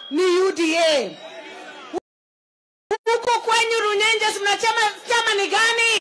ni UDA. Huko kwenyu Runyenjes mnachama chama ni gani?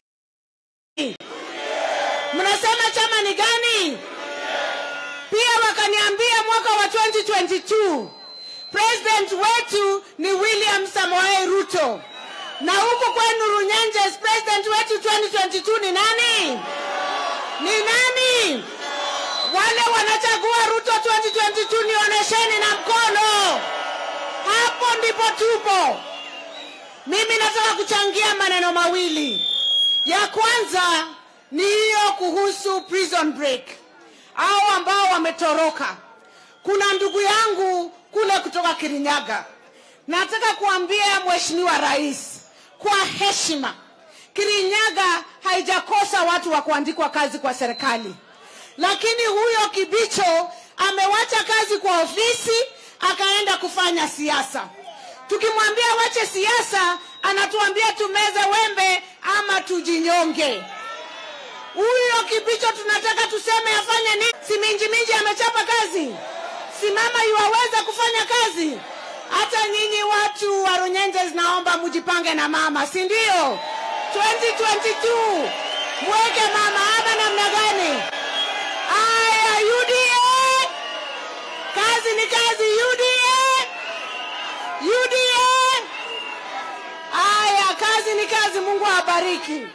Mnasema chama ni gani? Pia wakaniambia mwaka wa 2022 president wetu ni William Samoei Ruto, na huku kwenu Runyenjes president wetu 2022 ni nani? Ni nani? Wale wanachagua Ruto 2022 nionyesheni na mkono. Hapo ndipo tupo. Mimi nataka kuchangia maneno mawili. Ya kwanza ni hiyo kuhusu prison break, au ambao wametoroka. Kuna ndugu yangu kule kutoka Kirinyaga, nataka kuambia Mheshimiwa Rais kwa heshima, Kirinyaga haijakosa watu wa kuandikwa kazi kwa serikali, lakini huyo Kibicho amewacha kazi kwa ofisi akaenda kufanya siasa. Tukimwambia wache siasa, anatuambia tumeze wembe ama tujinyonge. Huyo Kibicho tunataka tuseme afanye nini? Si Minji Minji amechapa kazi, si mama yuwaweza kufanya kazi? Hata nyinyi watu wa Runyenjes, naomba mujipange na mama, si ndio? 2022 mweke mama ama namna gani? Aya, UDA, kazi ni kazi. UDA, UDA. Aya, kazi ni kazi. Mungu awabariki.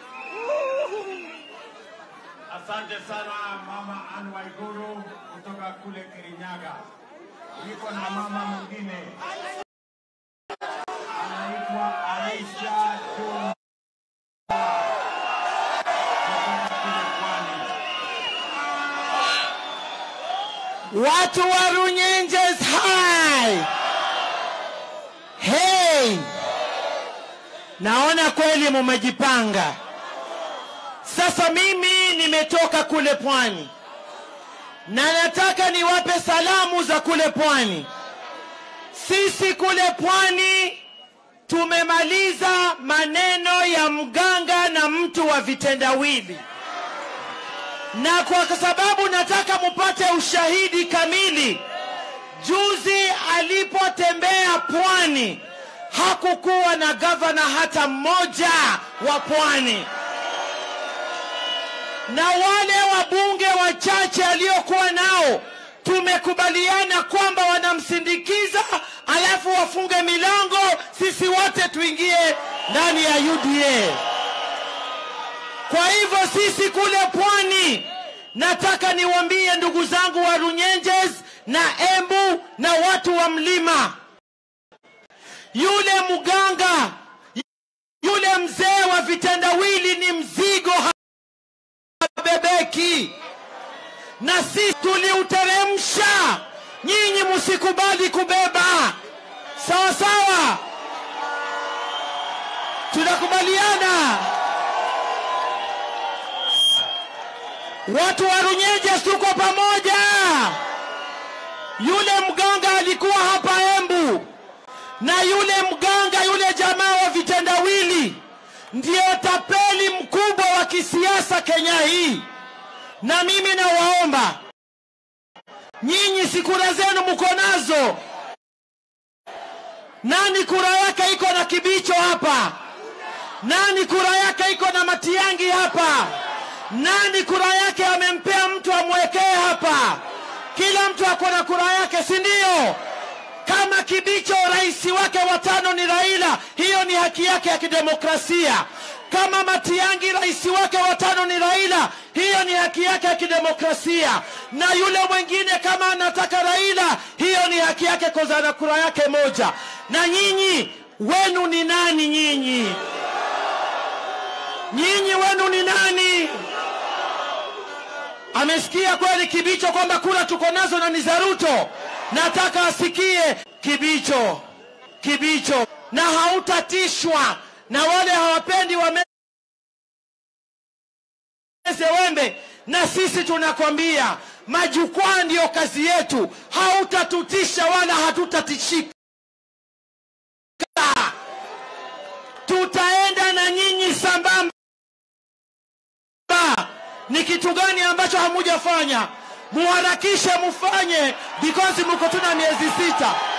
Asante sana mama Anne Waiguru kutoka kule Kirinyaga. Niko na mama mwingine anaitwa Aisha Juma kutoka kule Pwani. Watu wa Runyenjes hai. Hey. Naona kweli mumejipanga. Sasa mimi nimetoka kule pwani na nataka niwape salamu za kule pwani. Sisi kule pwani tumemaliza maneno ya mganga na mtu wa vitendawili na kwa sababu nataka mupate ushahidi kamili, juzi alipotembea pwani hakukuwa na gavana hata mmoja wa pwani, na wale wabunge wachache aliokuwa nao tumekubaliana kwamba wanamsindikiza, alafu wafunge milango, sisi wote tuingie ndani ya UDA. Kwa hivyo sisi kule pwani, nataka niwaambie ndugu zangu wa Runyenjes na Embu na watu wa mlima, yule mganga, yule mzee wa vitendawili ni mzigo, habebeki, na sisi tuliuteremsha. Nyinyi msikubali kubeba, sawa sawa? Tunakubaliana? Watu wa Runyenjes tuko pamoja. Yule mganga alikuwa hapa Embu, na yule mganga, yule jamaa wa vitendawili ndio tapeli mkubwa wa kisiasa Kenya hii. Na mimi nawaomba nyinyi, si kura zenu mko nazo? Nani kura yake iko na Kibicho hapa? Nani kura yake iko na Matiangi hapa? Nani kura yake amempea mtu amwekee hapa? Kila mtu ako na kura yake, si ndio? Kama Kibicho rais wake watano ni Raila, hiyo ni haki yake ya kidemokrasia. Kama Matiangi rais wake watano ni Raila, hiyo ni haki yake ya kidemokrasia. Na yule mwingine kama anataka Raila, hiyo ni haki yake koza na kura yake moja. Na nyinyi wenu ni nani? Nyinyi nyinyi wenu ni nani? Amesikia kweli Kibicho kwamba kura tuko nazo na ni za Ruto? Nataka asikie Kibicho, Kibicho, na hautatishwa na wale hawapendi wameze wembe. Na sisi tunakwambia majukwaa ndiyo kazi yetu, hautatutisha wala hatutatishika. Tutaenda na nyinyi sambamba. Ni kitu gani ambacho hamujafanya? Muharakishe mufanye, because mko tuna miezi sita.